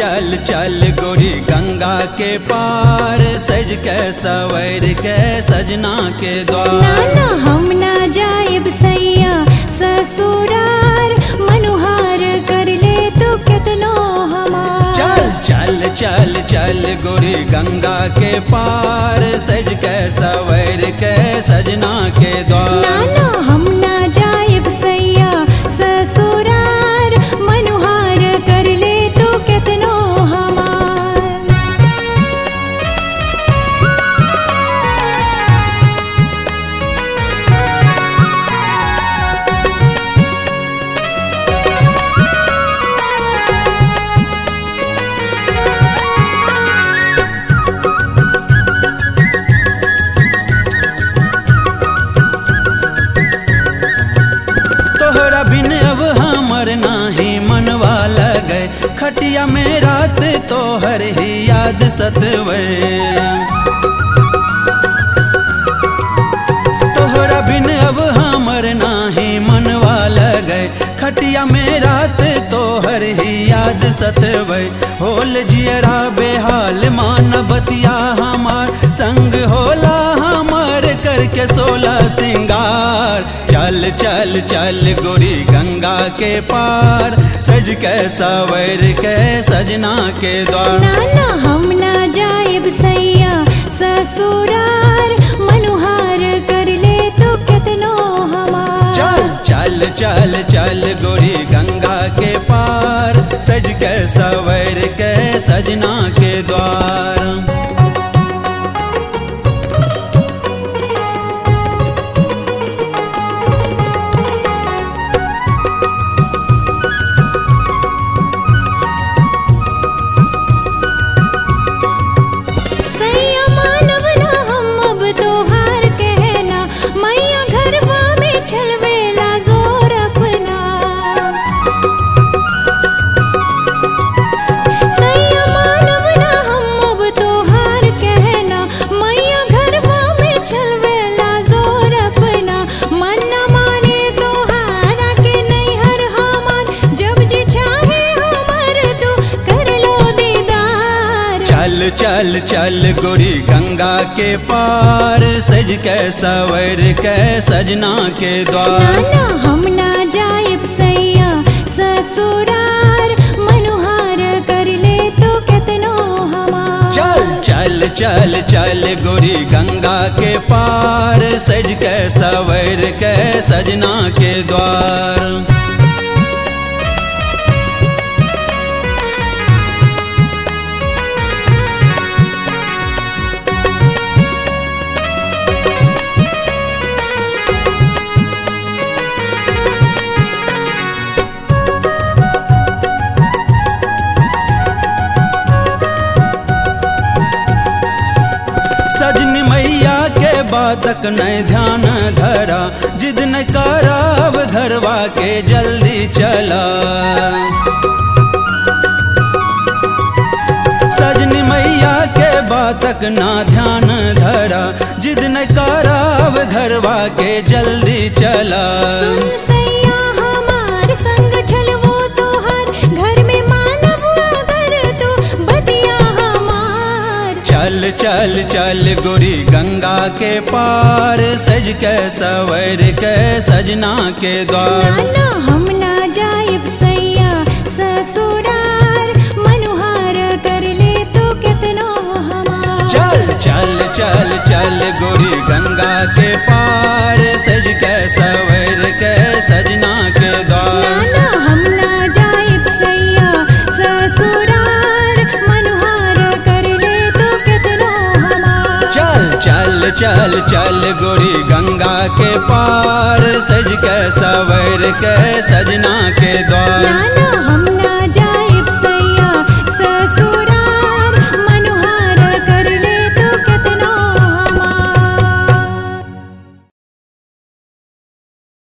चल चल गोरी गंगा के पार सज के सवर के सजना के द्वार नाना हम ना जाएब सैया ससुरार मनुहार कर ले तो कितनो हमार चल चल चल चल गोरी गंगा के पार सज के सवर के सजना के द्वार नाना हम ना जाएब सैया ससुरार मनुहार कर ले तो कितनो हमार तोहरा बिन अब हमर नाही मनवा लगे खटिया में रात तोहर ही याद सतवे तोहरा बिन अब हमर नाही मनवा लगे खटिया में रात तोहर ही याद सतवे होल जियरा बेहाल मान बतिया हमार संग होला हमार करके सोलह सिंगार चल चल चल गोरी गंगा के पार सज के सवर के सजना के द्वार नाना हम ना जाएब सैया ससुरार मनुहार कर ले तो कितनो हमार चल चल चल चल गोरी गंगा के पार सज के सवर के सजना के द्वार सैया मानव ना हम अब तोहार कहना मैया घरवा में छलवेला जोर अपना सैया मानव ना हम अब तोहार कहना मैया घरवा में छलवेला जोर अपना मन न माने तोहारा के नहीं हर हमार जब जी चाहे हमार तू कर लो दीदार चल चल चल गोरी गंगा के पार सज के सवर के सजना के द्वार नाना हम ना जाएब सैया ससुरार मनुहार कर ले तो कितनो हमार चल चल चल चल गोरी गंगा के पार सज के सवर के सजना के द्वार सजनी मैया के बातक नहीं ध्यान धरा जिद न कराब घरवा के जल्दी चला सजनी मैया के बातक ना ध्यान धरा जिद न कराब घरवा के जल्दी चला सुन सैया हमार संग छलवो तोहार घर में मानव अगर तू बतिया हमार चल चल चल गोरी गंगा के पार सज के सवर के सजना के द्वार नाना हम ना जाएब सैया ससुरार मनुहार कर ले तो कितनो हमार चल चल चल चल गोरी गंगा के पार सज के सवर के सजना के द्वार नाना हम ना जाएब सैया ससुरार मनुहार कर ले तो कितनो हमार चल चल चल चल गोरी गंगा के पार सज के सवर के सजना के द्वार नाना हम